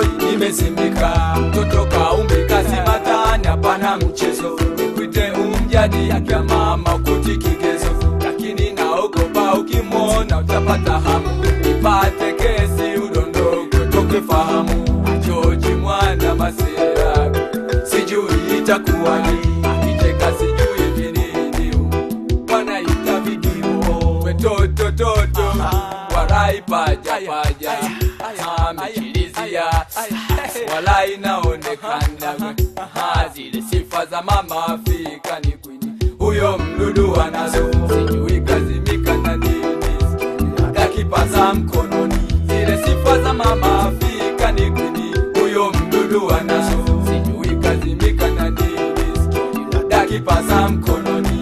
hoi nimezimika mtoto kaumbika simatani hapana mchezo nikwite umjadi akia mama kuti kigezo lakini naogopa ukimwona utapata hamu ipate kesi udondogo toke fahamu achoji mwana masera sijui itakuwaje akicheka sijui vinini wanaita vidio wetotototo warai paja paja amechilizia walai naonekana Ha, zile sifa za mama Afrika ni kwini huyo mdudu anazo sijui kazimika na nini akipaza mkononi zile sifa za mama Afrika ni kwini huyo mdudu anazo sijui kazimika na nini akipaza mkononi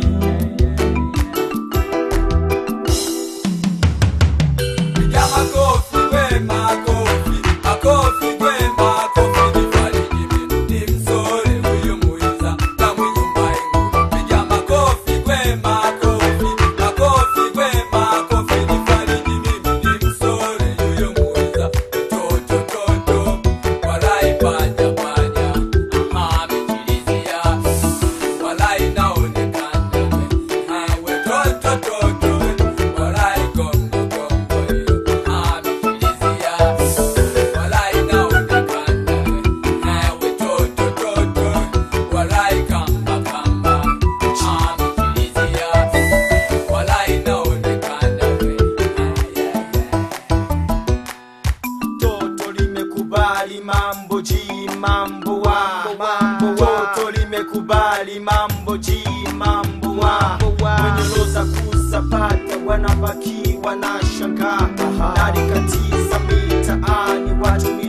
Piga makofi we makofi, makofi we makofi, nifariji mimi nimsore huyu muiza na mwenye mbaengu. Piga makofi we makofi, makofi we makofi, nifariji mimi nimsore huyu muiza. Toto toto, walai paja paja, aha amechilizia, walai naonekana we, hawe toto toto, walai gomdo gomdo hiyo, amechilizia, walai naonekana we, hawe toto toto, walai kamba kamba, amechilizia, walai naonekana we, toto limekubali mambo ji mambo wa toto limekubali mambo ji mambo wa wenye roza kusapata wanabaki wanashangaa nalikatiza mitaani watu